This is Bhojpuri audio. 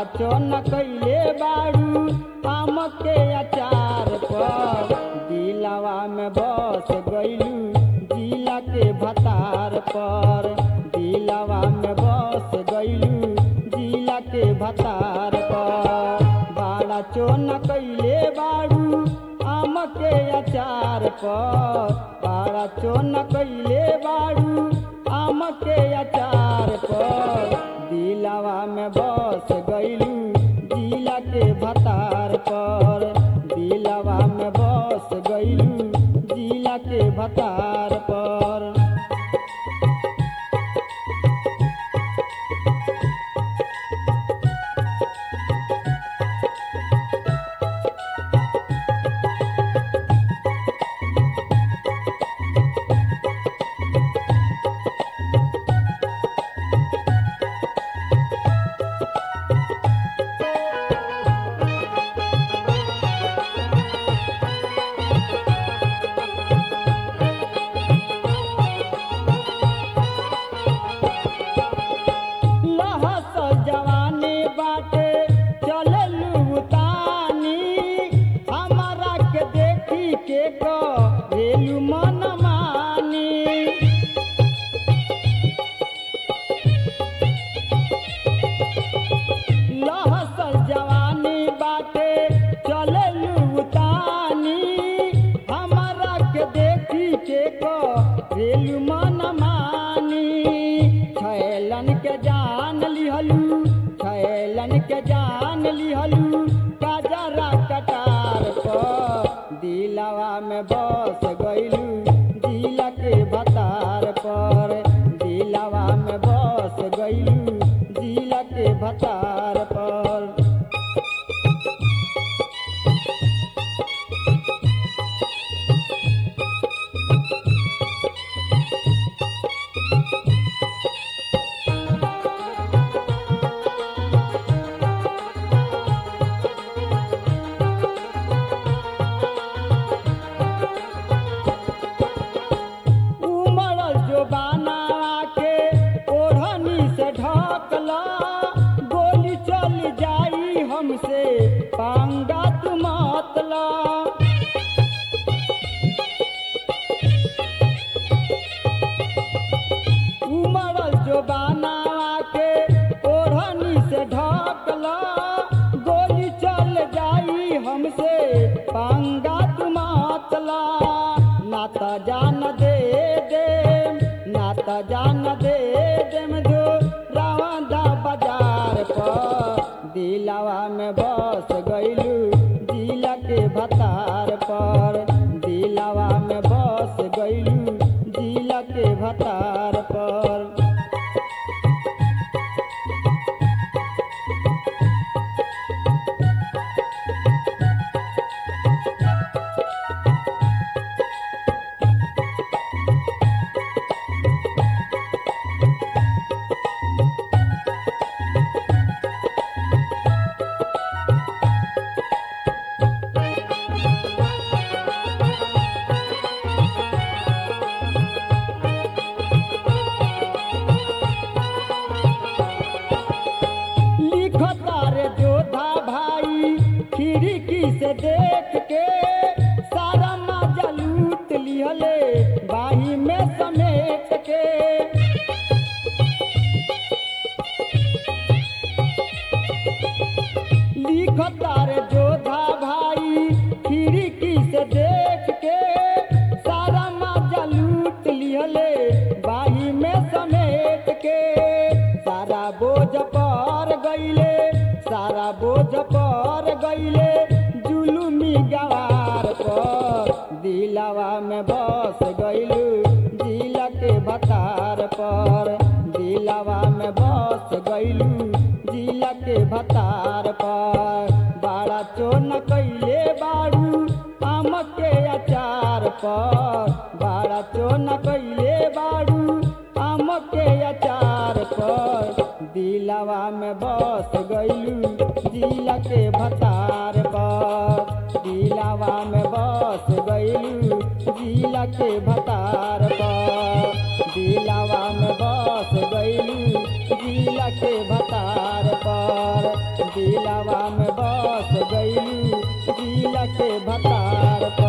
चोन कैले बाड़ू आम के अचार पर दिलावा में बस गईलू जिला के भतार पर दिलावा में बस गईलू जिला के भतार पर बाड़ा चोन कैले बाड़ू आम के अचार पर बाड़ा चोन कैले बाड़ू आम के अचार पर दिलावा में बस गईलू जिला के भतार पर दिलावा में बस गईलू जिला के भतार पर लहस जवानी बाटे चललू तानी हमारा के देखी के करेलू मन मानी लहस जवानी बाटे चललू तानी हमारा के देखी के करेलू मन मानी छैलन के जान लिहलू छैलन के जान लिहलू काजरा कटार पर दिलावा में बस गईलू जिला के भतार पर दिलावा में बस गईलू जिला के भतार पर उमड़ल जो बाना के ओढ़नी से ढकला गोली चल जाई हमसे पांगा तू मतला उमड़ल जो बाना के ओढ़नी से ढकला गोली चल जाई हमसे पांगा तू मतला ना त जान दे दे ना त जान दे देम जो रावंदा बाजार पर दिलावा में बस गईलू जिला के भतार पर दिलावा में बस गईलू जिला के भतार पर लिखता रे जोधा भाई खिड़की से देख के सारा मजा लूट लिहले बाही में समेट के लिखता रे जोधा भाई खिड़की से देख के सारा मजा लूट लिहले बाही में समेट के सारा बोझ पर गईले सारा बोझ पर गईले जुलुमी गवार पर दिलावा में बस गईलू जिला के भतार पर दिलावा में बस गईलू जिला के भतार पर बाड़ा चोन कैले बाड़ू आम के अचार पर बाड़ा चोन कैले बाड़ू आम के अचार पर दिलावा में बस गईलू जिला के भतार पर दिलावा में बस गईलू जिला के भतार पर दिलावा में बस गईलू जिला के भतार पर दिलावा में बस गईलू जिला के भतार पर